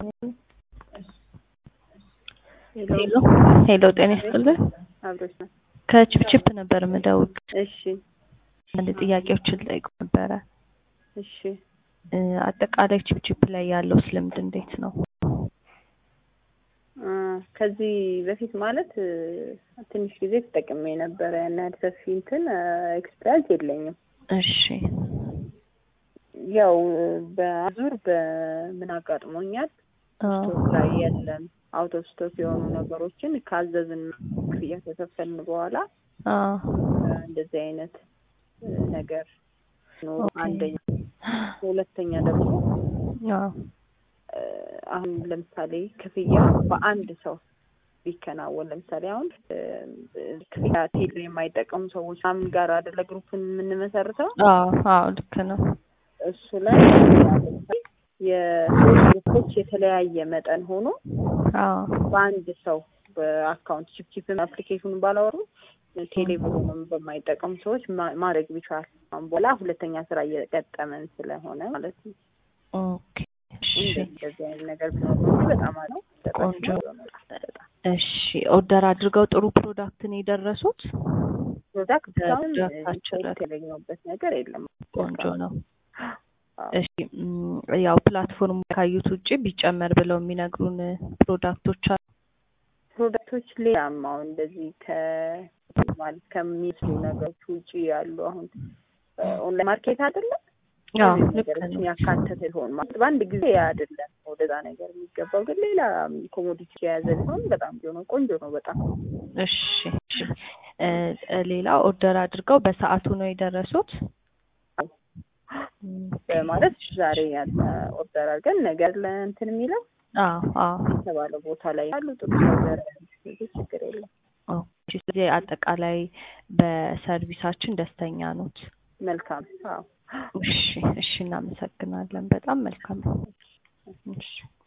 ሄሎ ሄሎ፣ ጤና ይስጥልን። አብሮች ነው። ከችፕችፕ ነበር የምደውል። እሺ አንድ ጥያቄዎችን ልጠይቅ ነበረ። እሺ እ አጠቃላይ ችፕችፕ ላይ ያለው ልምድ እንዴት ነው? አ ከዚህ በፊት ማለት እ ትንሽ ጊዜ ተጠቅሜ ነበረ። ያን ያህል ሰፊ እንትን ኤክስፒሪያንስ የለኝም። እሺ ያው በአዙር በምን አጋጥሞኛል አ ስቶክ ላይ የለም አውት ኦፍ ስቶክ የሆኑ ነገሮችን ካዘዝን ክፍያ ከከፈልን በኋላ አ እንደዚህ አይነት እ ነገር ነው ኦኬ። አንደኛ። ሁለተኛ ደግሞ አ እ አሁን ለምሳሌ ክፍያ በአንድ ሰው ቢከናወን ለምሳሌ አሁን እ ክፍያ ቴሌ የማይጠቀሙ ሰዎች ምናምን ጋር አይደለ ግሩፕን የምንመሰርተው አዎ አዎ ልክ ነው። እሱ ላይ የሶስት ግሩፖች የተለያየ መጠን ሆኖ አዎ በአንድ ሰው በአካውንት ቺፕቺፕ አፕሊኬሽኑን ባላወሩ ቴሌ ብሩንም በማይጠቀሙ ሰዎች ማ- ማድረግ ቢቻል አሁን በኋላ ሁለተኛ ስራ እየቀጠመን ስለሆነ ማለት ነው። ኦኬ እሺ እንደዚህ አይነት ነገር ቢኖር ነው እንጂ በጣም አለው ቆንጆ። እሺ ኦርደር አድርገው ጥሩ ፕሮዳክት ነው የደረሱት። ፕሮዳክት አሁን ፕሮዳክታችን ላይ ያገኘሁበት ነገር የለም። ቆንጆ ነው። አዎ። እሺ ም፣ ያው ፕላትፎርም ካዩት ውጭ ቢጨመር ብለው የሚነግሩን ፕሮዳክቶች አሉ። ፕሮዳክቶች ሌላም አሁን እንደዚህ ከ ማለት ከሚመስሉ ነገሮች ውጪ ያሉ አሁን ኦንላይን ማርኬት አይደለም አዎ እነዚህ ልክ ነገሮችን ነው። ያካተተ ሊሆን ማለት በአንድ ጊዜ አይደለም ወደዛ ነገር የሚገባው ግን ሌላ ኮሞዲቲ የያዘ ሊሆን በጣም ቢሆን ቆንጆ ነው። በጣም እሺ እሺ። እ፣ እ፣ ሌላ ኦርደር አድርገው በሰዓቱ ነው የደረሱት። ም፣ ማለት ዛሬ ያለ ኦርደር አድርገን ነገር ለእንትን የሚለው አዎ አዎ የተባለው ቦታ ላይ ያሉ ጥሩ ነገር ችግር የለም። ኦኬ። ስለዚህ አጠቃላይ በሰርቪሳችን ደስተኛ ኖት። መልካም አዎ እሺ እሺ፣ እናመሰግናለን። በጣም መልካም። እሺ